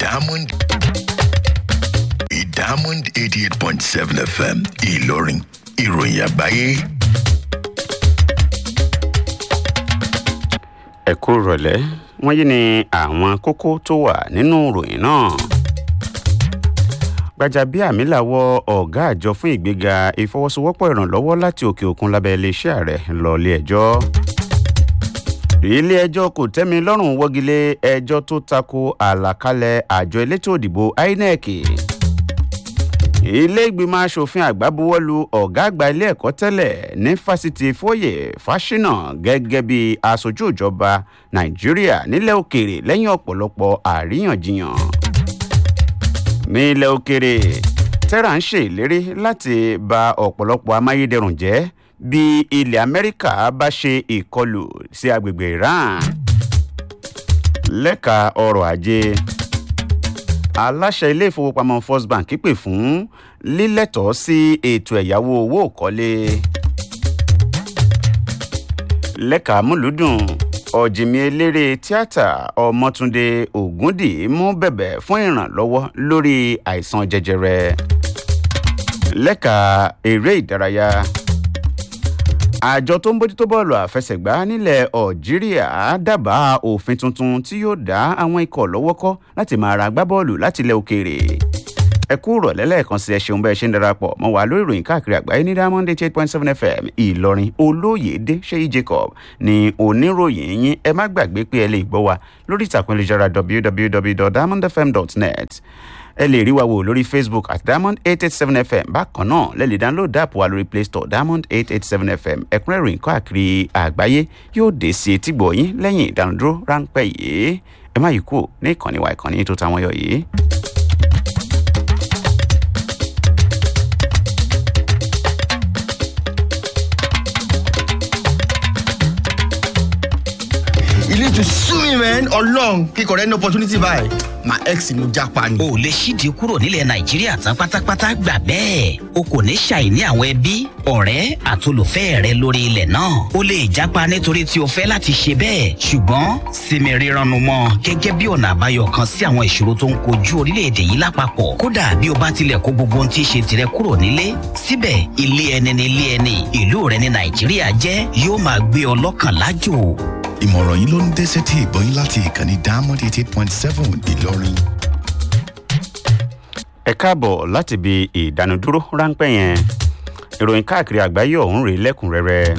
Diamond Diamond eighty eight point seven FM Ìlọrin ìròyìn àgbáyé. ẹ kú rọ̀lẹ́ wọ́n yí ni àwọn kókó tó wà nínú ìròyìn náà. Gbajabiamila wọ ọ̀gá àjọ fún ìgbéga ìfọwọ́sowọ́pọ̀ ìrànlọ́wọ́ láti òkè òkun lábẹ́ iléeṣẹ́ ààrẹ lọ ilé ẹjọ́. ilé ẹjọ́ kò tẹ́mi lọ́rùn wọ́gilé ẹjọ́ tó tako àlàkalẹ̀ àjọ elétò òdìbò INEC. ilé ìgbìmọ̀ asòfin àgbà buwọ́lu ọ̀gá àgbà ilé ẹ̀kọ́ tẹ́lẹ̀ ní fásitì Fóyè Fáṣínà gẹ́gẹ́ bí aṣojú ìjọba Nàìjíríà nílẹ̀ òkèèrè lẹ́yìn ọ̀pọ̀lọpọ̀ àríyànjiyàn ní ilẹ̀ òkèrè tẹ́ra ń ṣe ìlérí láti ba ọ̀pọ̀lọpọ̀ amáyédẹrùn jẹ́ bí ilẹ̀ amẹ́ríkà bá ṣe ìkọlù sí agbègbè iran lẹ́ka ọrọ̀ ajé aláṣẹ ilé ìfowópamọ́ first bank pè fún lílẹ̀tọ́ sí ètò ẹ̀yáwó owó òkọ́lé lẹ́ka múlùdùn ọ̀jìnmí eléré tíátà ọmọtúndé ògúndì mú bẹ̀bẹ̀ fún ìrànlọ́wọ́ lórí àìsàn jẹjẹrẹ lẹ́ka eré ìdárayá àjọ tó ń bójútó bọ́ọ̀lù àfẹsẹ̀gbá nílẹ̀ algeria dábàá òfin tuntun tí yóò dá àwọn ikọ̀ lọ́wọ́ kọ́ láti máa ra agbábọ́ọ̀lù láti ilẹ̀ òkèèrè ẹ kú rọ̀lẹ́ lẹ́ẹ̀kan sí ẹ ṣeun bẹ́ẹ̀ ṣe ń darapọ̀ mọ́ wà lórí ìròyìn káàkiri àgbáyé ní diamond eight point seven fm ìlọrin olóyèdè ṣéyí jacob ní oníròyìn yín ẹ má gbàgbé pé ẹ lè gbọ́ wa lórí ìtàkùn ìlújára www.diamondfm.net ẹ lè rí wa wò lórí facebook at diamond eight eight seven fm bákan náà lẹ lè download app wa lórí play store diamond eight eight seven fm ẹ̀kúnrẹ́rẹ́ ìròyìn káàkiri àgbáyé yóò dé sí etí gbọ̀ yín lẹ́yìn ìdánudúró ráńpẹ́ yìí ẹ má yí kúrò ní ìkànnì wa ìkànnì tó táwọn yọ yìí. you need to sue me man ọlọrun kíkọ rẹ ní opportunity báyìí my ex ni mo japa ni. o lè ṣídìí kúrò nílẹ̀ nàìjíríà tán pátápátá gbà bẹ́ẹ̀ o kò ní ṣàìní àwọn ẹbí ọ̀rẹ́ àtolùfẹ́ rẹ lórí ilẹ̀ náà o lè jápa nítorí tí o fẹ́ láti ṣe bẹ́ẹ̀ ṣùgbọ́n sinmi rírannu mọ́ gẹ́gẹ́ bí ọ̀nà àbáyọ kan sí àwọn ìṣòro tó ń kojú orílẹ̀-èdè yìí lápapọ̀ kódà bí o bá tilẹ̀ kó gbogbo ohun tí í ṣe tirẹ̀ kúrò nílé síbẹ̀ ilé ẹni ni ilé ẹni ìlú rẹ ní nàìjíríà jẹ́ yóò máa gbé ọ lọ́kàn lájò ìmọ̀ràn yìí ló ń dé sétí ìgbọ́yìn láti ìkànnì diamond eighty eight point seven ìlọrin. ẹ káàbọ̀ láti ibi ìdánudúró ráńpẹ́ yẹn ìròyìn káàkiri àgbáyé ọ̀hún rèé lẹ́kùnrẹ́rẹ́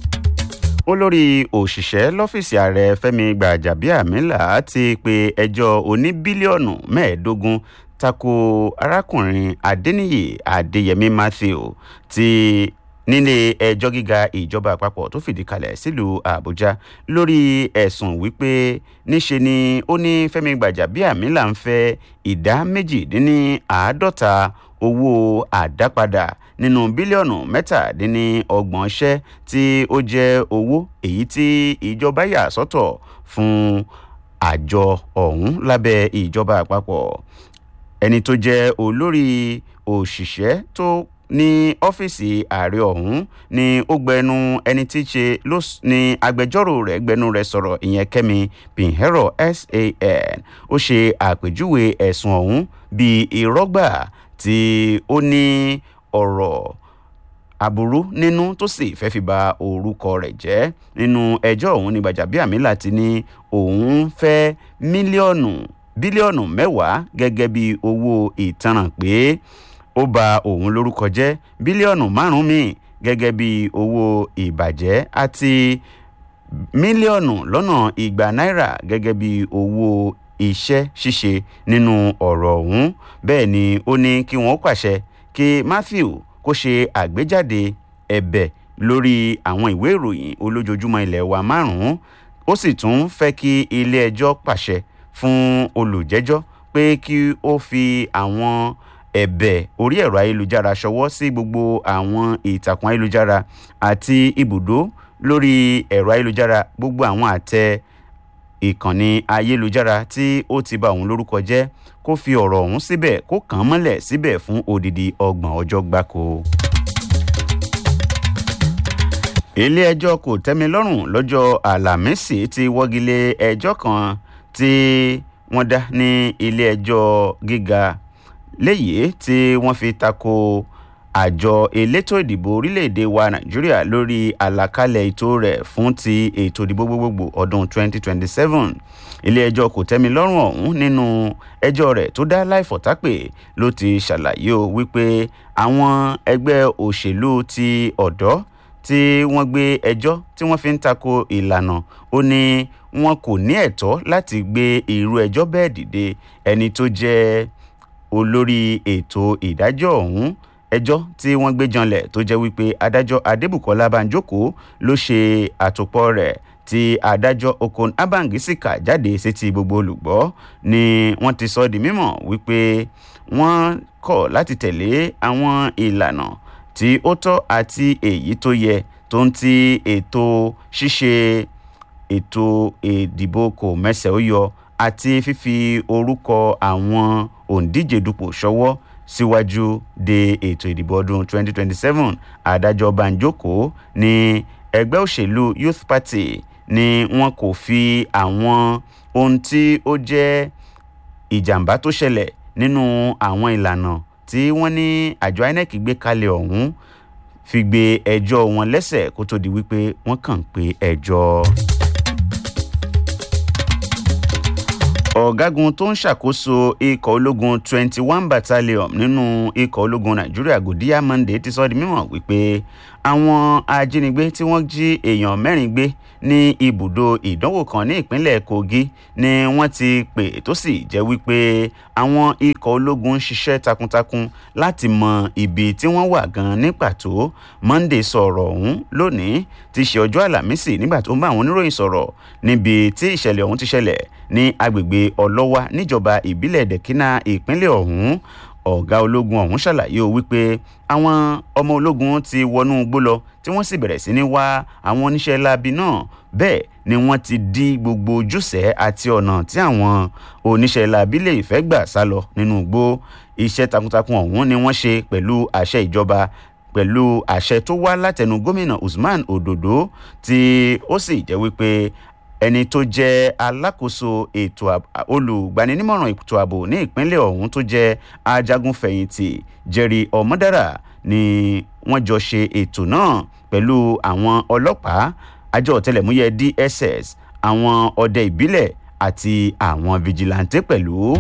olórí òṣìṣẹ́ lọ́fíìsì ààrẹ fẹ́mi gbàjàbíàmílà ti pe ẹjọ́ oní bílíọ̀nù mẹ́ẹ̀ẹ́dógún tako arákùnrin adéníyì adéyẹmí matthew ti nílé ẹjọ́ gíga ìjọba àpapọ̀ tó fìdí kalẹ̀ sílùú àbújá lórí ẹ̀sùn wípé níṣe ni ó ní fẹ́mi gbàjàbíàmílà ń fẹ́ ìdá méjìdínláàádọ́ta owó àdápadà nínú bílíọ̀nù mẹ́tàdínlọ́gbọ̀n ṣẹ́ tí ó jẹ́ owó èyí tí ìjọba yà sọ́tọ̀ fún àjọ ọ̀hún lábẹ́ ìjọba àpapọ̀ ẹni tó jẹ́ olórí òṣìṣẹ́ tó ní ọ́fíìsì ààrẹ ọ̀hún ni ó gbẹnu ẹni tí í ṣe ló ní agbẹjọ́rò rẹ̀ gbẹnu rẹ̀ sọ̀rọ̀ ìyẹn kẹ́mi pinheiro san ó ṣe àpèjúwe ẹ̀sùn ọ̀hún bíi ìrọ́gbà tí ó ní ọ̀rọ̀ aburú nínú tó sì fẹ́ fi ba orúkọ rẹ̀ jẹ́ nínú ẹjọ́ ọ̀hún ní gbàjàbíàmílà ti ní òun fẹ́ mílíọ̀nù bílíọ̀nù mẹ́wàá gẹ́gẹ́ bí owó ìtanràn pé ó ba òun lórúkọ jẹ́ bílíọ̀nù márùn-ún míì gẹ́gẹ́ bí owó ìbàjẹ́ àti mílíọ̀nù lọ́nà igba náírà gẹ́gẹ́ bí owó iṣẹ́ ṣíṣe nínú ọ̀rọ̀ ọ̀hún bẹ́ẹ̀ ni ó ní kí wọ́n pàṣẹ kí matthew kó ṣe àgbéjáde ẹ̀bẹ̀ lórí àwọn ìwé ìròyìn olójoojúmọ́ ilẹ̀ wa márùn-ún ó sì tún fẹ́ kí ilé ẹjọ́ pàṣẹ fún olùjẹ́jọ́ pé kí ó fi àwọn ẹ̀bẹ̀ orí ẹ̀rọ ayélujára ṣọwọ́ sí gbogbo àwọn ìtàkùn ayélujára àti ibùdó lórí ẹ̀rọ ayélujára gbogbo àwọn àtẹ ìkànnì ayélujára tí ó ti ba òun lórúkọ jẹ́ kó fi ọ̀rọ̀ ọ̀hún síbẹ̀ kó kàn án mọ́lẹ̀ síbẹ̀ fún odidi ọgbọ̀n ọjọ́ gbáko. ilé-ẹjọ́ kò tẹ́mi lọ́rùn lọ́jọ́ àlàmísì ti wọ́gilé ẹjọ́ kan tí wọ́n dá ní ilé ẹjọ́ gíga léyìí tí wọ́n fi tako àjọ elétò ìdìbò orílẹ̀-èdè wa nàìjíríà lórí àlàkalẹ̀ ètò rẹ̀ fún ti ètò ìdìbò gbogbogbò ọdún 2027 ilé-ẹjọ́ kò tẹ́mi lọ́rùn ọ̀hún nínú ẹjọ́ rẹ̀ tó dá láìfọ̀tápè ló ti ṣàlàyé o wípé àwọn ẹgbẹ́ òṣèlú ti ọ̀dọ́ tí wọ́n gbé ẹjọ́ tí wọ́n fi ń tako ìlànà ó ní wọn kò ní ẹ̀tọ́ láti gbé irú ẹjọ́ bẹ́ẹ̀ dìde ẹni tó jẹ́ olórí ètò ìdájọ́ ọ̀hún ẹjọ́ tí wọ́n gbé janlẹ̀ tó jẹ́ wípé adájọ́ adébùkọ́lá banjoko ló ṣe àtòpọ̀ rẹ̀ tí adájọ́ okon abangi sì kà jáde sétí gbogbo olùgbọ́ ni wọ́n ti sọ di mímọ̀ wípé wọ́n kọ̀ láti tẹ̀lé àwọn ìlànà tí ó tọ́ àti èyí tó yẹ tó ń ti ètò ṣíṣe ètò ìdìbò kò mẹsẹ̀ ó yọ àti fífi orúkọ àwọn òǹdíje dupò ṣọwọ́ síwájú de ètò ìdìbò ọdún 2027 adájọ́ banjoko ní ẹgbẹ́ òṣèlú youth party ni wọn kò fi àwọn ohun tí ó jẹ́ ìjàmbá tó ṣẹlẹ̀ nínú àwọn ìlànà tí wọ́n ní àjọ inec gbé kalẹ̀ ọ̀hún fi gbé ẹjọ́ wọn lẹ́sẹ̀ kó tó di wípé wọ́n kàn pé ẹjọ́. ọ̀gágun tó ń ṣàkóso ikọ̀ ológun twenty one battalion nínú ikọ̀ ológun nàìjíríà gòdíyà monday ti sọ di mímọ̀ wípé àwọn ajínigbé tí wọ́n jí èèyàn mẹ́rin gbé ní ibùdó ìdánwò kan ní ìpínlẹ̀ kogi ni wọ́n ti pè tó sì jẹ́ wípé àwọn ikọ̀ ológun ń ṣiṣẹ́ takuntakun láti mọ ibi tí wọ́n wà gan ní pàtó monday sọ̀rọ̀ ọ̀hún lónìí ti ṣe ọjọ́ àlàmísì nígbà tó ń bá àwọn oníròyìn sọ̀rọ̀ níbi tí ìṣẹ̀lẹ̀ ọ̀hún ti ṣẹlẹ̀ ní agbègbè ọlọ́wà níjọba ìbílẹ̀ dẹ̀kínà ìpínlẹ̀ ọ̀hún ọ̀gá ológun ọ̀hún ṣàlàyé o wípé àwọn ọmọ ológun ti wọnú igbó lọ tí wọ́n sì bẹ̀rẹ̀ sí ní wá àwọn oníṣẹ́ láabi náà bẹ́ẹ̀ ni wọ́n ti dí gbogbo ojúṣe àti ọ̀nà tí àwọn oníṣẹ́ láabi lè fẹ́ gbà sá lọ nínú igbó iṣẹ́ takuntakun ọ̀hún ni wọ́n ṣe pẹ̀lú àṣẹ ìjọba pẹ̀lú àṣẹ tó wá látẹnu gómìnà usman ododo tí ó sì jẹ́ wípé ẹni tó jẹ́ alákòóso ètò olùgbaninímọ̀ràn ètò ààbò ní ìpínlẹ̀ ọ̀hún tó jẹ́ ajagunfẹ̀yìntì jerry ọmọdára ni wọ́n jọ ṣe ètò náà pẹ̀lú àwọn ọlọ́pàá àjọ ọ̀tẹlẹ̀múyẹ́ dss àwọn ọdẹ ìbílẹ̀ àti àwọn fìjìláńtẹ́ pẹ̀lú.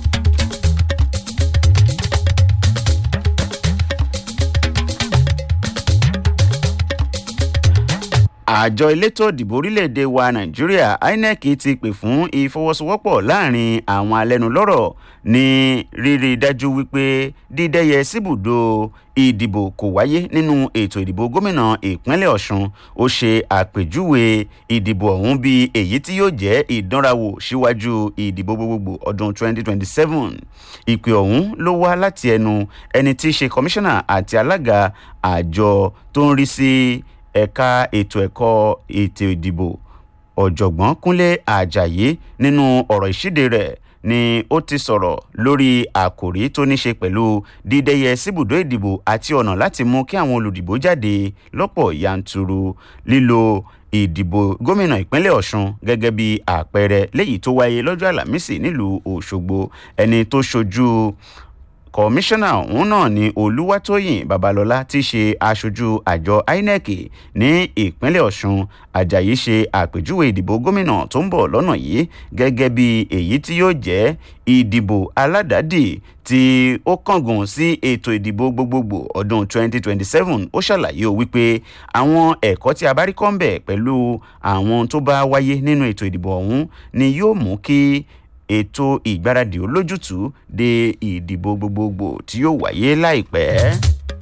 àjọ elétò ìdìbò orílẹ̀-èdè wa nàìjíríà inec ti pè fún ìfọwọ́sowọ́pọ̀ láàrin àwọn alẹ́nulọ́rọ̀ ní rírí dájú wípé dídẹ́yẹ síbùdó ìdìbò kò wáyé nínú ètò ìdìbò gómìnà ìpínlẹ̀ ọ̀sùn ó ṣe àpèjúwe ìdìbò ọ̀hún bíi èyí tí yóò jẹ́ ìdánrawò síwájú ìdìbò gbogbogbò ọdún 2027 ìpè ọ̀hún ló wá láti ẹnu ẹni tí í ṣe kọmíṣánná àti alága àjọ tó ń rí sí ẹ̀ka ètò ẹ̀kọ́ ètò ìdìbò ọ̀jọ̀gbọ́n kúnlé àjàyí nínú ọ̀rọ̀ ìṣíde rẹ̀ ni ó ti sọ̀rọ̀ lórí àkòrí tó ní ṣe pẹ̀lú dídẹ́yẹ síbùdó ìdìbò àti ọ̀nà láti mú kí àwọn olùdìbò jáde lọ́pọ̀ yanturu lílo ìdìbò gómìnà ìpínlẹ̀ ọ̀sùn gẹ́gẹ́ bí àpẹẹrẹ léyìí tó wáyé lọ́jọ́ àlàmísì nílùú òṣogbo ẹni tó ṣojú kọmíṣánná ọ̀hún náà ni olúwatóyìn babalọ́lá ti ṣe aṣojú àjọ inec ní ìpínlẹ̀ ọ̀sùn ajayi ṣe àpèjúwe ìdìbò gómìnà tó ń bọ̀ lọ́nà yìí gẹ́gẹ́ bí èyí tí yóò jẹ́ ìdìbò aládàádì tí ó kángun sí ètò ìdìbò gbogbogbò ọdún 2027 ó ṣàlàyé o wípé àwọn ẹ̀kọ́ tí a bá rí kọ́ńbẹ̀ pẹ̀lú àwọn tó bá wáyé nínú ètò ìdìbò ọ̀hún ni yóò mú kí ètò ìgbáradì olójútùú de ìdìbò gbogbogbò tí yóò wáyé láìpẹ́.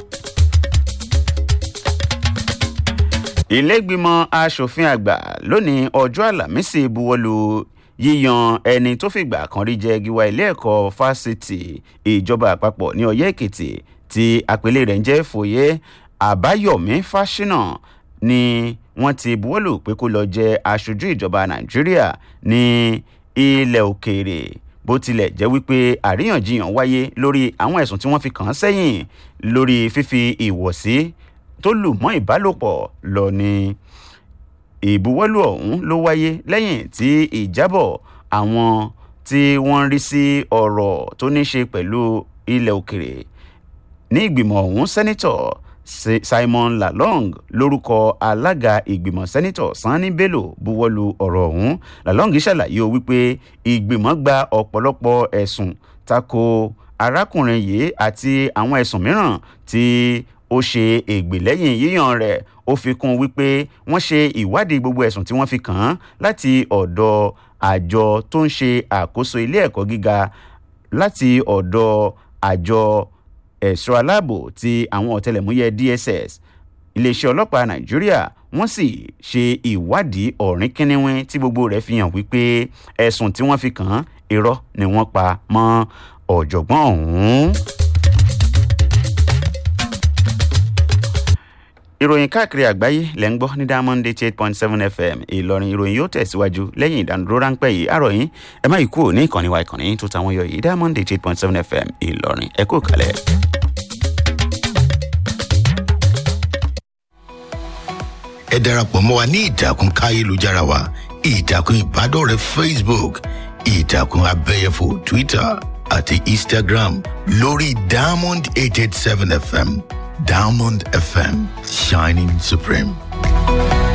ìlẹ́gbìmọ̀ asòfin àgbà lónìí ọjọ́ àlàmísì buwọ́lu yíyan ẹni tó fìgbà kan rí jẹ́ gíwá ilé ẹ̀kọ́ fásitì ìjọba àpapọ̀ ní ọyẹ́ èkìtì tí àpèlé rẹ̀ ń jẹ́ fòye àbáyọ̀mí fáṣínà ni wọ́n ti buwọ́lù pé kó lọ jẹ́ aṣojú ìjọba nàìjíríà ní ilẹ̀ òkèèrè bó tilẹ̀ jẹ́ wípé àríyànjiyàn wáyé lórí àwọn ẹ̀sùn tí wọ́n fi kàn án sẹ́yìn lórí fífi ìwọ̀sí tó lù mọ́ ìbálòpọ̀ lọ ni ìbuwọ́lù ọ̀hún ló wáyé lẹ́yìn tí ìjábọ̀ àwọn tí wọ́n ń rí sí ọ̀rọ̀ tó ní ṣe pẹ̀lú ilẹ̀ òkèrè ní ìgbìmọ̀ ọ̀hún sẹ́nitọ̀ simon lalong lórúkọ alága ìgbìmọ̀ sẹ́nitọ̀ sanni bello buwọ́lu ọ̀rọ̀ ọ̀hún lalong ṣàlàyé o wípé ìgbìmọ̀ gba ọ̀pọ̀lọpọ̀ ẹ̀sùn tako arákùnrin yìí àti àwọn ẹ̀sùn mìíràn tí ó ṣe ègbè lẹ́yìn yíyan rẹ̀ ó fi kún wípé wọ́n ṣe ìwádìí gbogbo ẹ̀sùn tí wọ́n fi kàn án láti ọ̀dọ̀ àjọ tó ń ṣe àkóso ilé ẹ̀kọ́ gíga láti ọ̀dọ̀ àjọ ẹ̀ṣọ́ aláàbò ti àwọn ọ̀tẹlẹ̀múyẹ́ dss iléeṣẹ́ ọlọ́pàá nàìjíríà wọ́n sì ṣe ìwádìí ọ̀rìn kínníwín tí gbogbo rẹ̀ fi hàn wípé ẹ̀sùn tí wọ́n fi kàn án irọ́ ni wọ́n pa mọ́ ọ̀jọ̀gbọ́n ọ̀hún. ìròyìn káàkiri àgbáyé lẹ́ ń gbọ́ ní diamond eighty eight point seven fm ìlọrin ìròyìn yóò tẹ̀síwájú lẹ́yìn ìdánudúró ráńpẹ́ yìí àròyìn ẹ má yìí kúrò ní ìkànnì wa ìkànnì tó táwọn yọ yìí diamond eighty eight point seven fm ìlọrin ẹ kú kalẹ̀. ẹ darapọ̀ mọ́ wa ní ìtàkùn káyélujára wa ìtàkùn ìbádọ́rẹ̀ẹ́ facebook ìtàkùn abẹ́yẹfò twitter àti instagram lórí diamond eight eight seven fm diamond fm shining supreme.